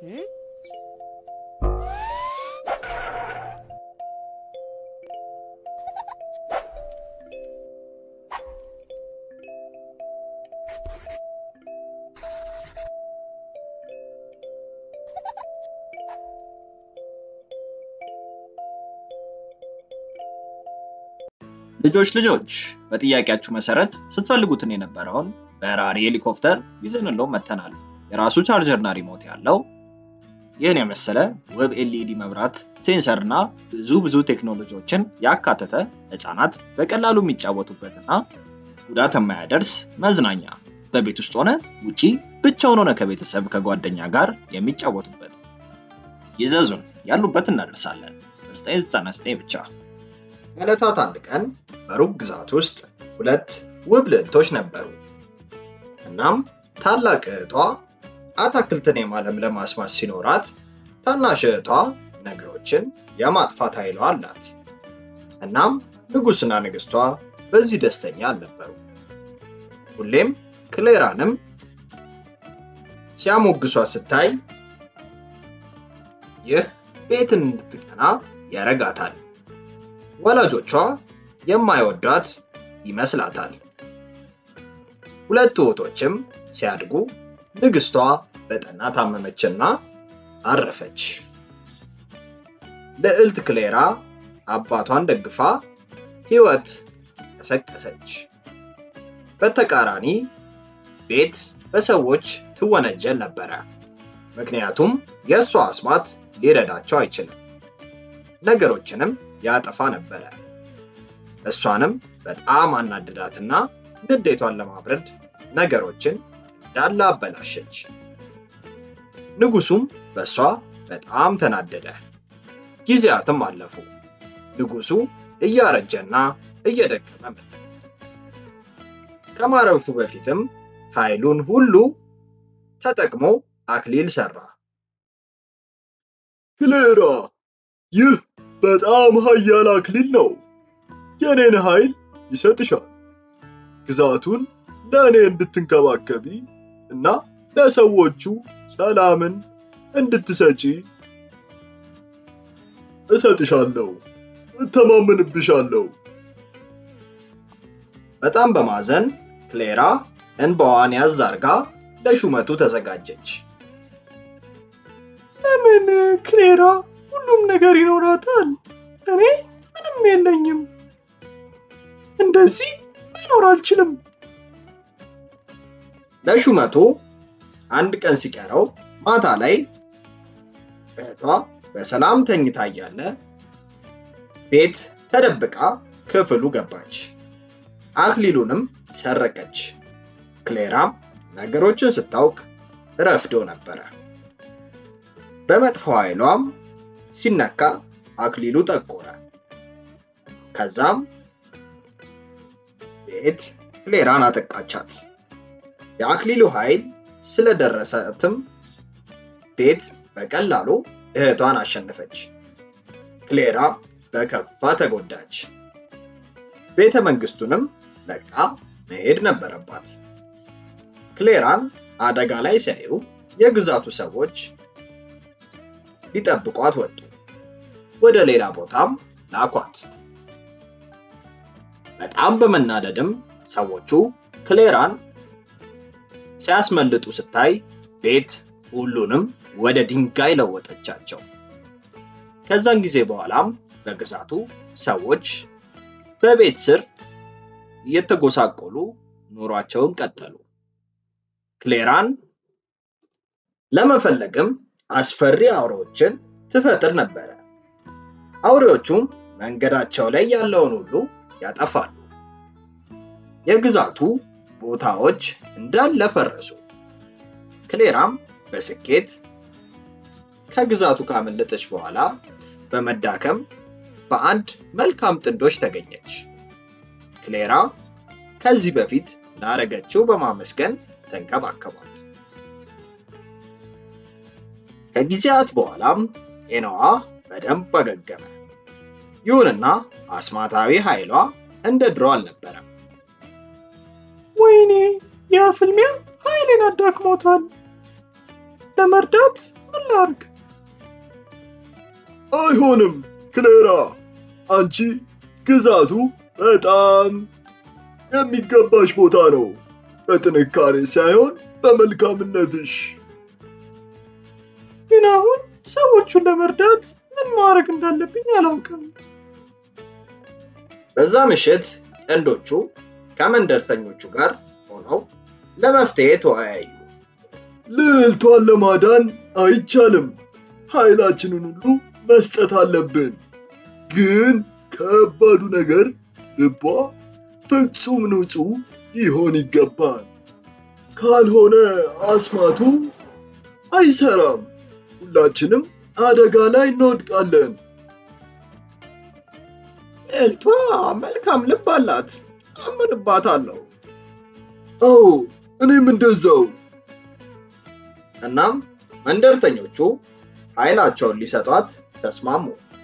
ልጆች ልጆች በጥያቄያችሁ መሰረት ስትፈልጉትን የነበረውን በራሪ ሄሊኮፕተር ይዘንለው መተናል። የራሱ ቻርጀርና ሪሞት ያለው ይህን የመሰለ ውብ ኤልኢዲ መብራት፣ ሴንሰር እና ብዙ ብዙ ቴክኖሎጂዎችን ያካተተ ህፃናት በቀላሉ የሚጫወቱበትና ጉዳት የማያደርስ መዝናኛ በቤት ውስጥ ሆነ ውጪ ብቻውን ሆነ ከቤተሰብ ከጓደኛ ጋር የሚጫወቱበት ይዘዙን፣ ያሉበት እናደርሳለን። በ999 ብቻ። ከዕለታት አንድ ቀን በሩቅ ግዛት ውስጥ ሁለት ውብ ልዕልቶች ነበሩ። እናም ታላቅ እህቷ አታክልትን የማለምለም አስማት ሲኖራት፣ ታናሽ እህቷ ነገሮችን የማጥፋት ኃይሏ አላት። እናም ንጉሥና ንግሥቷ በዚህ ደስተኛ አልነበሩ። ሁሌም ክሌራንም ሲያሞግሷት ስታይ ይህ ቤትን እንድትቀና ያረጋታል። ወላጆቿ የማይወዷት ይመስላታል። ሁለቱ እህቶችም ሲያድጉ ንግስቷ በጠና ታመመችና አረፈች። ልዕልት ክሌራ አባቷን ደግፋ ሕይወት ቀሰቀሰች። በተቃራኒ ቤት በሰዎች ትወነጀል ነበረ፣ ምክንያቱም የእሷ አስማት ሊረዳቸው አይችልም። ነገሮችንም ያጠፋ ነበረ። እሷንም በጣም አናደዳትና ንዴቷን ለማብረድ ነገሮችን እንዳለ አበላሸች። ንጉሱም በእሷ በጣም ተናደደ። ጊዜያትም አለፉ። ንጉሱ እያረጀና እየደከመ መጣ። ከማረፉ በፊትም ኃይሉን ሁሉ ተጠቅሞ አክሊል ሰራ። ክሌራ፣ ይህ በጣም ኃያል አክሊል ነው። የኔን ኃይል ይሰጥሻል። ግዛቱን ለእኔ እንድትንከባከቢ እና ለሰዎቹ ሰላምን እንድትሰጪ እሰጥሻለሁ። እተማመንብሻለሁ። በጣም በማዘን ክሌራ እንባዋን ያዝ አርጋ ለሹመቱ ተዘጋጀች። ለምን ክሌራ ሁሉም ነገር ይኖራታል? እኔ ምንም የለኝም። እንደዚህ መኖር አልችልም። ለሹመቱ አንድ ቀን ሲቀረው ማታ ላይ እህቷ በሰላም ተኝታ እያለ ቤት ተደብቃ ክፍሉ ገባች። አክሊሉንም ሰረቀች። ክሌራም ነገሮችን ስታውቅ ረፍዶ ነበረ። በመጥፎ ኃይሏም ሲነካ አክሊሉ ጠቆረ። ከዛም ቤት ክሌራን አጠቃቻት። የአክሊሉ ኃይል ስለደረሰትም ቤት በቀላሉ እህቷን አሸነፈች። ክሌራ በከፋ ተጎዳች። ቤተ መንግስቱንም ለቃ መሄድ ነበረባት። ክሌራን አደጋ ላይ ሲያዩ የግዛቱ ሰዎች ሊጠብቋት ወጡ። ወደ ሌላ ቦታም ላኳት። በጣም በመናደድም ሰዎቹ ክሌራን ሲያስመልጡ ስታይ ቤት ሁሉንም ወደ ድንጋይ ለወጠቻቸው። ከዛን ጊዜ በኋላም በግዛቱ ሰዎች በቤት ስር እየተጎሳቆሉ ኑሯቸውን ቀጠሉ። ክሌራን ለመፈለግም አስፈሪ አውሬዎችን ትፈጥር ነበረ። አውሬዎቹም መንገዳቸው ላይ ያለውን ሁሉ ያጠፋሉ። የግዛቱ ቦታዎች እንዳለ ፈረሱ። ክሌራም በስኬት ከግዛቱ ካመለጠች በኋላ በመዳከም በአንድ መልካም ጥንዶች ተገኘች። ክሌራ ከዚህ በፊት ላረገችው በማመስገን ተንከባከቧት። ከጊዜያት በኋላም ጤናዋ በደንብ አገገመ። ይሁንና አስማታዊ ኃይሏ እንደ ድሮ አልነበረም። ወይኔ ያ ፍልሚያ ኃይሌን አዳክሞታል። ለመርዳት ምን ላርግ? አይሆንም ክሌራ፣ አንቺ ግዛቱ በጣም የሚገባሽ ቦታ ነው። በጥንካሬ ሳይሆን በመልካምነትሽ። ግን አሁን ሰዎቹን ለመርዳት ምን ማድረግ እንዳለብኝ አላውቅም። በዛ ምሽት ጥንዶቹ ከመንደርተኞቹ ጋር ሆነው ለመፍትሄ ተወያዩ። ልዕልቷን ለማዳን አይቻልም። ኃይላችንን ሁሉ መስጠት አለብን። ግን ከባዱ ነገር ልቧ ፍጹም ንጹሕ ሊሆን ይገባል። ካልሆነ አስማቱ አይሰራም። ሁላችንም አደጋ ላይ እንወድቃለን። ልዕልቷ መልካም ልብ አላት፣ አምንባታለሁ። አዎ እኔም እንደዛው። እናም መንደርተኞቹ ኃይላቸውን ሊሰጧት ተስማሙ።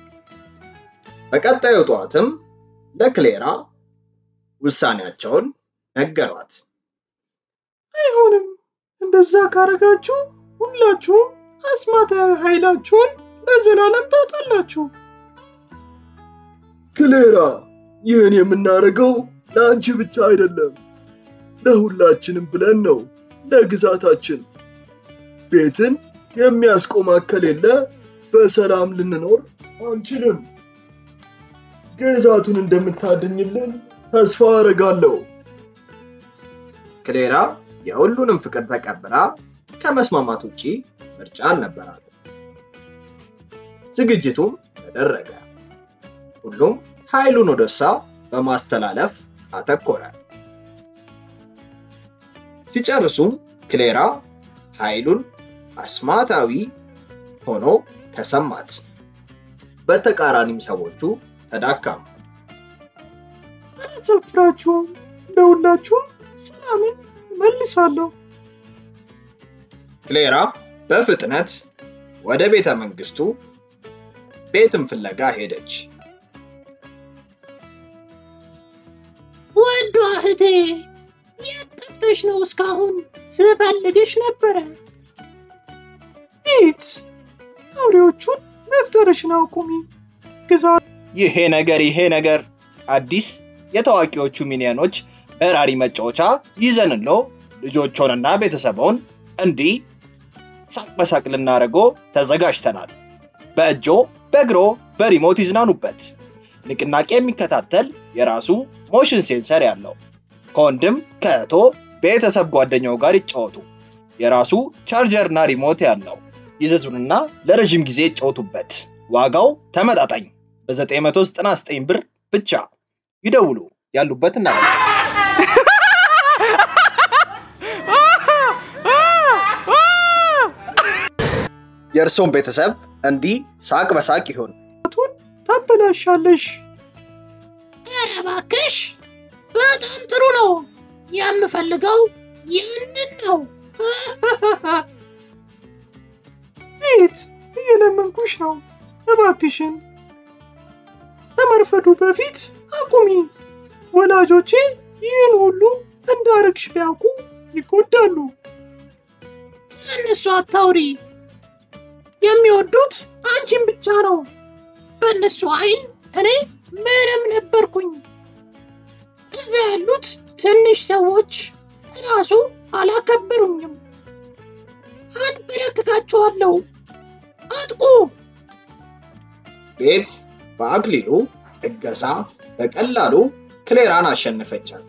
በቀጣዩ ጠዋትም ለክሌራ ውሳኔያቸውን ነገሯት። አይሆንም። እንደዛ ካረጋችሁ ሁላችሁም አስማታዊ ኃይላችሁን ለዘላለም ታጣላችሁ። ክሌራ፣ ይህን የምናደርገው ለአንቺ ብቻ አይደለም፣ ለሁላችንም ብለን ነው። ለግዛታችን ቤትን የሚያስቆም ከሌለ በሰላም ልንኖር አንችልም። ግዛቱን እንደምታድኝልን ተስፋ አደርጋለሁ። ክሌራ የሁሉንም ፍቅር ተቀብላ ከመስማማት ውጪ ምርጫ አልነበራትም። ዝግጅቱም ተደረገ። ሁሉም ኃይሉን ወደ እሷ በማስተላለፍ አተኮረ። ሲጨርሱም ክሌራ ኃይሉን አስማታዊ ሆኖ ተሰማት። በተቃራኒም ሰዎቹ ተዳከሙ። አላሳፍራችሁም። ለሁላችሁም ሰላምን እመልሳለሁ። ክሌራ በፍጥነት ወደ ቤተ መንግስቱ ቤትን ፍለጋ ሄደች። ወዷ እህቴ የት ጠፍተሽ ነው? እስካሁን ስፈልግሽ ነበረ። ቤት አውሬዎቹን መፍጠርሽን አቁሚ። ግዛት ይሄ ነገር ይሄ ነገር አዲስ የታዋቂዎቹ ሚኒየኖች በራሪ መጫወቻ ይዘንሎ ልጆቾንና ቤተሰቦን እንዲህ ሳቅ በሳቅ ልናደርጎ ተዘጋጅተናል። በእጆ በእግሮ በሪሞት ይዝናኑበት። ንቅናቄ የሚከታተል የራሱ ሞሽን ሴንሰር ያለው ከወንድም ከእህቶ ቤተሰብ ጓደኛው ጋር ይጫወቱ። የራሱ ቻርጀርና ሪሞት ያለው ይዘዙንና ለረዥም ጊዜ ይጫወቱበት። ዋጋው ተመጣጣኝ በ999 ብር ብቻ ይደውሉ። ያሉበት እናደርሳለን። የእርስዎን ቤተሰብ እንዲህ ሳቅ በሳቅ ይሆን። ታበላሻለሽ። ኧረ እባክሽ በጣም ጥሩ ነው። የምፈልገው ያንን ነው። ቤት እየለመንኩሽ ነው። እባክሽን ከመርፈዱ በፊት አቁሚ። ወላጆቼ ይህን ሁሉ እንዳረግሽ ቢያውቁ ይጎዳሉ። ስለነሱ አታውሪ። የሚወዱት አንቺን ብቻ ነው። በእነሱ አይን እኔ ምንም ነበርኩኝ። እዛ ያሉት ትንሽ ሰዎች ራሱ አላከበሩኝም። አንበረክካቸዋለሁ። አጥቁ። ቤት በአክሊሉ እገዛ በቀላሉ ክሌራን አሸነፈቻት።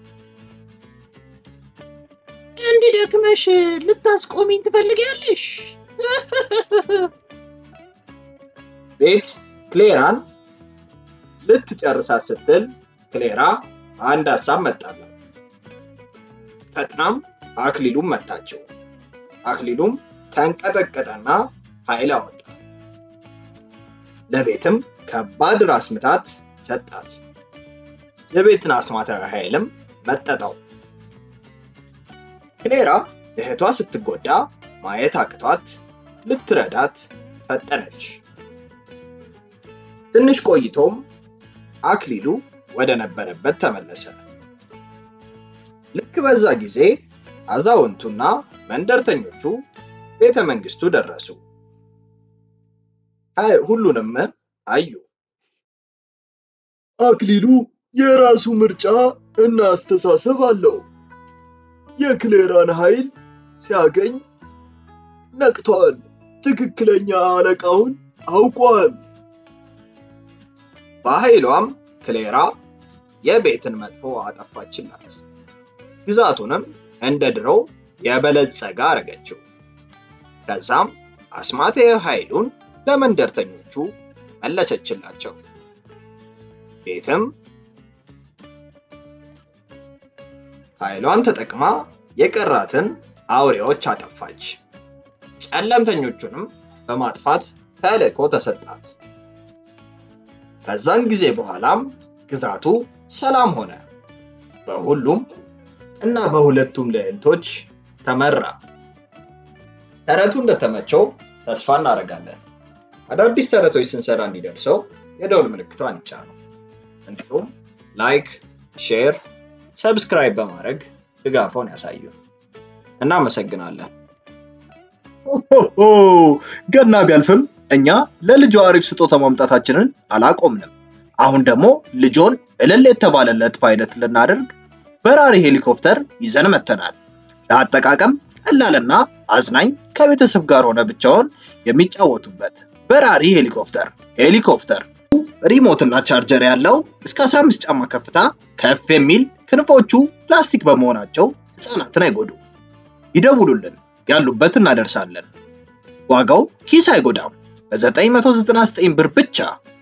እንዲደክመሽ ልታስቆሚኝ ትፈልጊያለሽ? ቤት ክሌራን ልትጨርሳት ስትል ክሌራ አንድ ሀሳብ መጣላት። ፈጥናም አክሊሉም መታችው። አክሊሉም ተንቀጠቀጠና ኃይል አወጣ። ለቤትም ከባድ ራስ ምታት ሰጣት። የቤትን አስማታዊ ኃይልም መጠጠው። ክሌራ እህቷ ስትጎዳ ማየት አቅቷት ልትረዳት ፈጠነች። ትንሽ ቆይቶም አክሊሉ ወደ ነበረበት ተመለሰ። ልክ በዛ ጊዜ አዛውንቱና መንደርተኞቹ ቤተ መንግስቱ ደረሱ። አይ ሁሉንም አዩ። አክሊሉ የራሱ ምርጫ እና አስተሳሰብ አለው። የክሌራን ኃይል ሲያገኝ ነቅቷል። ትክክለኛ አለቃውን አውቋል። በኃይሏም ክሌራ የቤትን መጥፎ አጠፋችላት። ግዛቱንም እንደ ድሮው የበለጸገ አረገችው። ከዛም አስማተ ኃይሉን ለመንደርተኞቹ መለሰችላቸው። ቤትም ኃይሏን ተጠቅማ የቀራትን አውሬዎች አጠፋች። ጨለምተኞቹንም በማጥፋት ተልእኮ ተሰጣት። ከዛን ጊዜ በኋላም ግዛቱ ሰላም ሆነ። በሁሉም እና በሁለቱም ልዕልቶች ተመራ። ተረቱ እንደተመቸው ተስፋ እናደርጋለን። አዳዲስ ተረቶች ስንሰራ እንዲደርሰው የደውል ምልክቷን ይጫኑ። እንዲሁም ላይክ፣ ሼር፣ ሰብስክራይብ በማድረግ ድጋፎን ያሳዩ። እናመሰግናለን። ኦ ገና ቢያልፍም እኛ ለልጇ አሪፍ ስጦታ ማምጣታችንን አላቆምንም። አሁን ደግሞ ልጆን እልል የተባለለት ፓይለት ልናደርግ በራሪ ሄሊኮፕተር ይዘን መተናል። ለአጠቃቀም ቀላልና አዝናኝ ከቤተሰብ ጋር ሆነ ብቻውን የሚጫወቱበት በራሪ ሄሊኮፕተር ሄሊኮፕተር ሪሞትና ቻርጀር ያለው እስከ 15 ጫማ ከፍታ ከፍ የሚል ክንፎቹ ፕላስቲክ በመሆናቸው ህፃናትን አይጎዱ። ይደውሉልን፣ ያሉበት እናደርሳለን። ዋጋው ኪስ አይጎዳም። በ999 ብር ብቻ